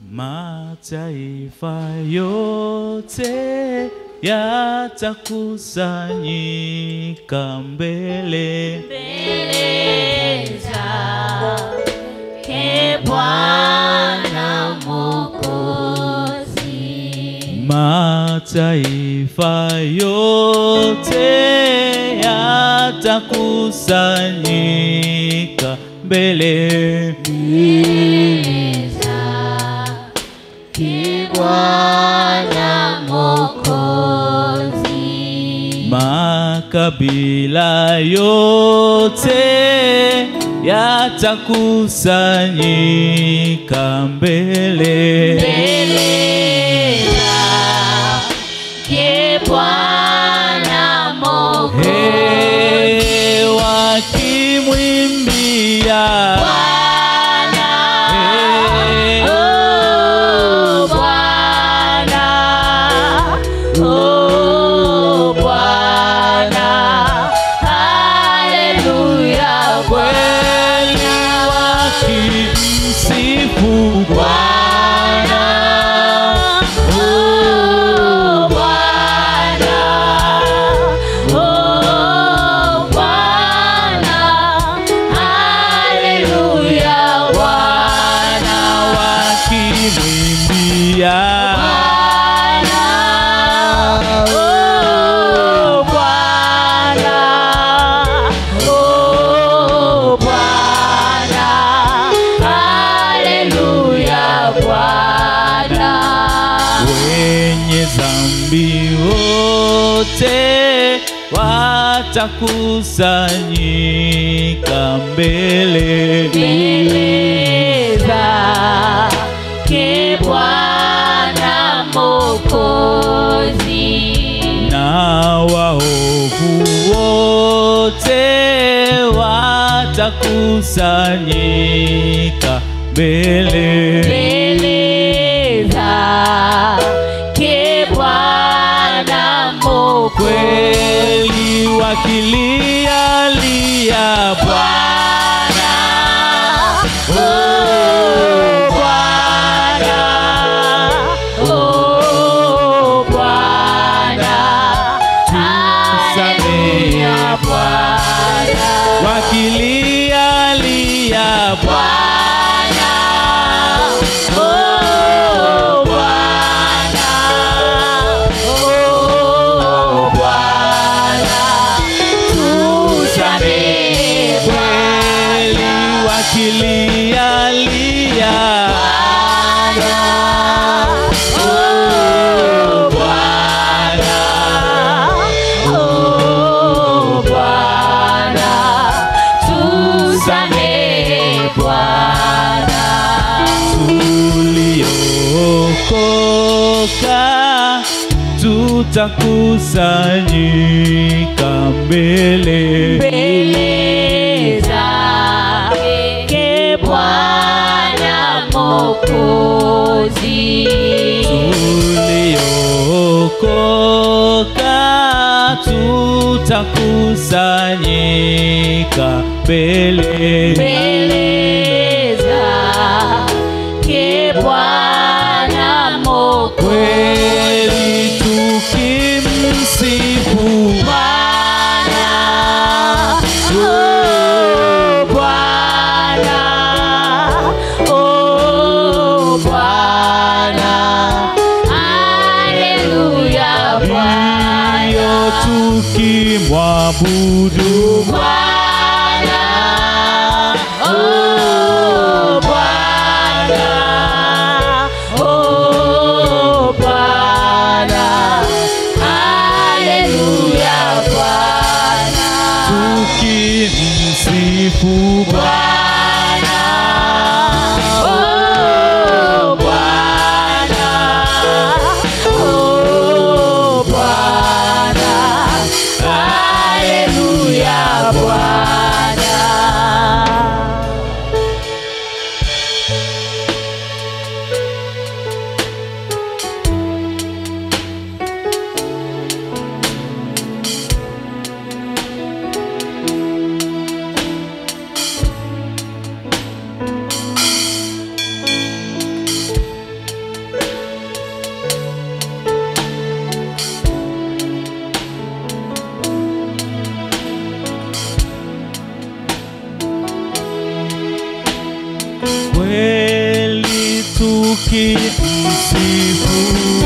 Mataifa yote yatakusanyika mbele mbele zake Bwana Mwokozi. Mataifa yote yatakusanyika mbele Mbele zake Bwana Mwokozi. Makabila yote yatakusanyika mbele Mbele zake Bwana Mwokozi. Hey, wakimwimbia Bwana, Hey. oh Bwana, oh Bwana, haleluya kweli wakimsifu Bwana oh Bwana, oh Bwana, haleluya Bwana, wakimwimbia Bwana, oh Bwana, oh Bwana, haleluya Bwana. wenye dhambi wote watakusanyika mbele mbele zake Bwana Mwokozi. na waovu wote watakusanyika mbele Mbele zake Bwana Mwokozi. kweli wakilia lia Bwana Bwana, oh Bwana, oh Bwana, haleluya Bwana. wakilia lia Bwana Bwana, oh Bwana, oh Bwana, tusamehe kweli wakilia lia Bwana, oh Bwana, oh Bwana, tusamehe Bwana. tuliokoka tutakusanyika mbele mbele zake Bwana Mwokozi. tuliokoka tutakusanyika mbele Mbele zake Bwana Mwokozi. kweli tukimsifu Bwana, oh Bwana, oh Bwana, haleluya ndiyo Bwana. tukimwabudu Bwana, oh Bwana, oh Bwana, haleluya Bwana. tukimsifu Bwana, oh Bwana, oh Bwana, haleluya kweli tukimsifu